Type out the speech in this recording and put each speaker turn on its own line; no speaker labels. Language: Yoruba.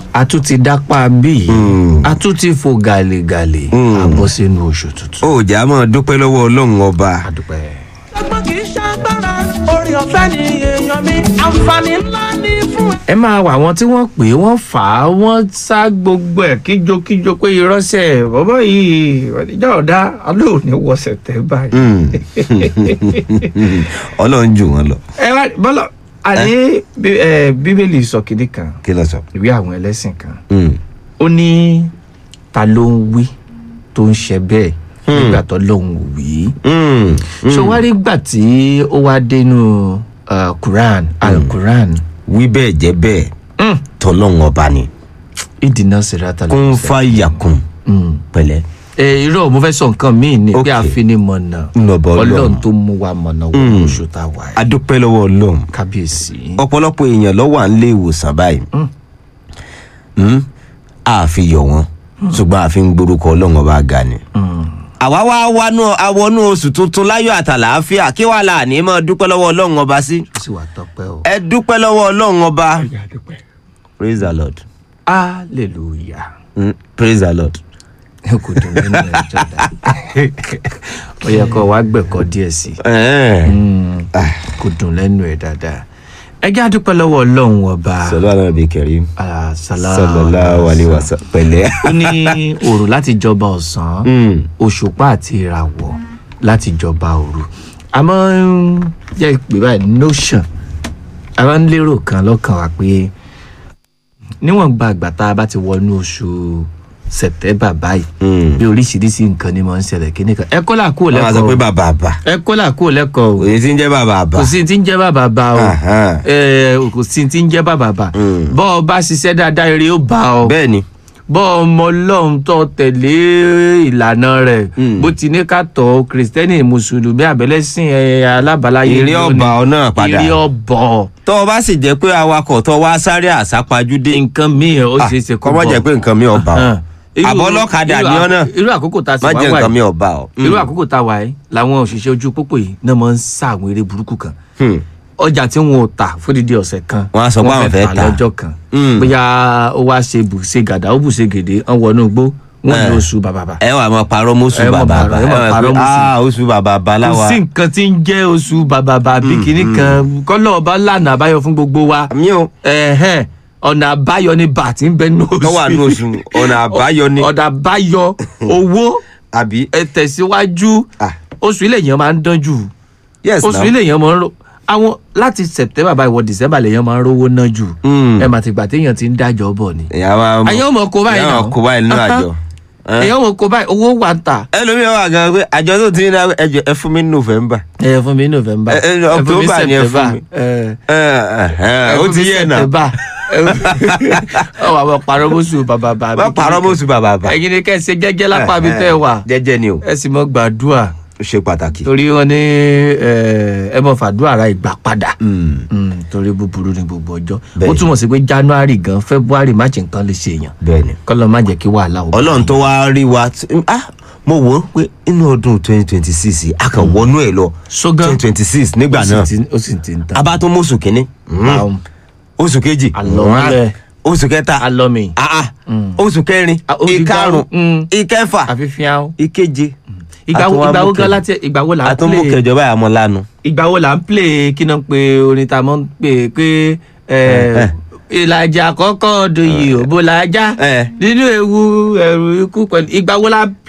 a tún ti dápá bí
Mm.
a tún ti fò gàlégàlé
Mm.
a bọ́ sínú oṣù tuntun.
ó jà á máa dúpẹ́ lọ́wọ́ ọlọ́run ọba
a dúpẹ́.
ọgbọ́n kì í ṣàgbára orí ọ̀fẹ́ ni èèyàn mi àǹfààní ńlá ní fún
ẹ máa wà wọn tí wọ́n pè é wọ́n fà á wọ́n sá gbogbo ẹ̀ kíjokíjo pé irọ́sẹ̀ bọ́bọ́ yìí ìjọ ọ̀dá alóòní wọ̀sẹ̀ tẹ́ báyìí.
Mm. ọlọ́run jù wọ́n lọ
ẹ wá bọ́lọ̀ àní bí- ẹ, bíbélì sọ kìnnì kan
kí ló sọ.
ìwé àwọn ẹlẹ́sìn kan
Mm.
ó ní ta ló ń wí tó ń ṣe bẹ́ẹ̀ nígbà tó lóun ò wí.
Mm.
ṣé wàá rí gbà tí ó wá dénú uh, quran al-quran
wí bẹ́ẹ̀ jẹ́ bẹ́ẹ̀
Mm.
tọ́lọ́run ọba ni
ìdìnnà sèrata ló
kún
ń fẹ́.
fàyàkùn
Mm.
pẹ̀lẹ́.
ẹ irọ́ mo fẹ́ sọ nǹkan míì ni pé
Okay.
àfinimọ̀nà
Ńlọbọ Ọlọ́run.
ọlọ́run tó mú wa mọ̀nà wọ
Mm.
oṣù tá a wà yìí
adúpẹ́ lọ́wọ́ ọlọ́run
kábíyèsí.
ọ̀pọ̀lọpọ̀ èèyàn ló wà nílé ìwòsàn báyìí
Mm.
Mm. a fi yọ̀ wọ́n ṣùgbọ́n a fi ń gborúkọ ọlọ́run ọba ga ni.
Mm.
àwa wá wánú àwọnú oṣù tuntun láyọ̀ àtàlàáfíà kí wàá là ní mọ́ dúpẹ́ lọ́wọ́ ọlọ́run ọba sí.
ó sì wà tọpẹ́ o.
ẹ dúpẹ́ lọ́wọ́ ọlọ́run ọba praise the lord
hallelujah.
Mm. praise the lord.
kò dùn nínú ẹ̀ jọ̀dá. ó yẹ kó wá gbẹ̀kọ́ díẹ̀ sí i.
Eh.
Mm. kò dùn lẹ́nu ẹ̀ dáadáa. ẹ jẹ́ àdúpẹ́ lọ́wọ́ ọlọ́run ọba.
sọlá náà bí kẹrí
Ah,
sallallahu alaihi wasallam pẹ̀lẹ́.
ó ní òòrùn láti jọba ọ̀sán
Mm.
òṣùpá àti ìràwọ̀ láti jọba òru àmọ́ ń jẹ́ pé báyìí notion a máa ń lérò kan lọ́kàn wa pé níwọ̀n gba àgbà tá a bá ti wọnú oṣù sẹ̀tẹ́bà báyìí
Mm.
bí oríṣiríṣi nǹkan ni mo ń ṣẹlẹ̀ kíní kan ẹ kó là kúrò
wọ́n máa sọ pé
lẹ́kọ̀ọ́
bàbá àbá
ẹ kó là kúrò lẹ́kọ̀ọ́ o
òye tí ń jẹ́ bàbá àbá.
kò sí ti ń jẹ́ bàbà bá o
Aha.
ẹ, kò sí ti ń jẹ́ bàbà bá
Mm.
bọ́ ọ bá ṣiṣẹ́ dáadáa eré ó bá ọ
bẹ́ẹ̀ ni
bọ́ ọmọ ọlọ́run tó tẹ̀lé ìlànà rẹ̀
Mm.
bó ti ní ká tọ́ kìrìsìtẹ́nì mùsùlùmí àbẹ̀lẹ́sìn ẹ̀, alábàláyé
Èrè
lónìí.
ọba ọ náà padà.
èrè ọbọ̀
tọ́ ọ bá sì jẹ́ pé awakọ̀ tó wá sáré àsápajúdé
nǹkan míì ó ṣeé ṣe kó
kọ́ mọ́
bọ̀.
jẹ́ pé nǹkan mi ọba ọ
Hàn. Irú-
àbọ̀ ọlọ́kadà
irú
ni ọ́
àkó-
náà
irú àkókò tá a sì
má
wá
jẹ́
wà
nǹkan mi
yìí
ọba ọ.
irú àkókò tá a wà yìí làwọn òṣìṣẹ́ ojú pópó yìí náà máa ń sá àwọn eré burúkú kan
Hmm.
ọjà tí wọn ò tà fódìdí ọ̀sẹ̀ kan
Wọ́n á sọ pé àwọn fẹ́ tà.
lọ́jọ́ kan
Mm.
bóyá ó wá ṣe bùṣe gàdá ó bùṣe gèdè wọn wọnú igbó wọn
Eh.
ní oṣù bàbàbà
ẹ wà máa parọ́ mọ́sù
Ẹ mọ̀
bàbá
parọ́,
àbá
ẹ mọ̀
ẹ
parọ́
wà pé
mọ́sù.
ah oṣù bàbá àbá
kò
láwa.
sí nǹkan tí ń jẹ́ oṣù bàbàbà bí kìíní kan kọ́lọ́ ọba lànà àbáyọ fún gbogbo wa
mi ò
Ẹ̀hẹ́n, ọ̀nà àbáyọ ni bàtí ń bẹ ní oṣù
tó wà ní oṣù ọ̀nà àbáyọ ni
ọ̀nà àbáyọ owó
àbí.
ẹ tẹ̀síwájú
Ah.
oṣù ilé yẹn máa ń dán jù
yes
oṣù
now.
ilé yẹn máa ń ro àwọn láti september báyìí wọ december lèyàn máa ń rówó ná jù
Mm.
ẹ mà ti gbà téèyàn ti ń dájọ́ bọ̀ ni
ìyá wa
àyàn ọmọ kó báyìí
ìyá
náà
wa kó báyìí nínú àjọ. Eh.
èyàn ọmọ kó báyìí owó wà ń tà
ẹlòmíràn wà gan pé àjọ tó ti ń dá ẹjọ ẹ fún mi ní november.
ẹ fún mi ní november
Ẹ- ẹ,
ẹ fún mi
October ni ẹ fún
september
mi.
ẹ
Ẹ, ẹ, ẹ, ó ti yẹ náà.
ọ wà wọ parọ́ mọ́sù bàbà bàbá
má parọ́ mọ́sù bàbá àbá.
ẹ̀yin ni kẹ́ ẹ ṣe jẹ́jẹ́ lápá mi tẹ́ ẹ wà
jẹ́jẹ́ ni o
ẹ sì mọ gbàdúrà
ó ṣe pàtàkì.
torí wọn ní ẹ, ẹ mọ fàdúrà ra ìgbà padà
Mm.
Mm, torí búburú ni gbogbo ọjọ́ ó
Bẹ́ẹ̀ni.
túmọ̀ sí pé january gan february march nǹkan lè ṣe èèyàn
bẹ́ẹ̀ni.
kọ́lọ́ má jẹ́ kí wàhálà ò bá
ọlọ́run tó wá rí wa tí- ah mo wò ó pé inú ọdún twenty twenty six a kàn wọnú ẹ̀ lọ
ṣógán
twenty twenty six nígbà
ó sì
náà
ti- ó sì ti ń ta
abá tó mọ́sù kínní
Báwo.
oṣù kejì
Àlọ́mọ́lẹ̀.
oṣù kẹta
alọ́mi
ah, ah, oṣù kẹrin
Ah, ó di
ìkarùn
gbárùn.
ìkẹfà
àfihàn
ìkeje
ìgbà wo
Àtúnwá
ìgbà wo
mú
gan
kẹ-
láti ìgbà wo là ń
àtúnmú
play
kẹjọ báyà mọ́ lánàá.
ìgbà wo là ń play kí náà pé orin tá a mọ̀ ń pè pé ẹ, ìlàjà àkọ́kọ́ ọdún yìí ò bó la já
Eh.
nínú ewu ẹ̀rù ikú pẹ̀lú ìgbà wo la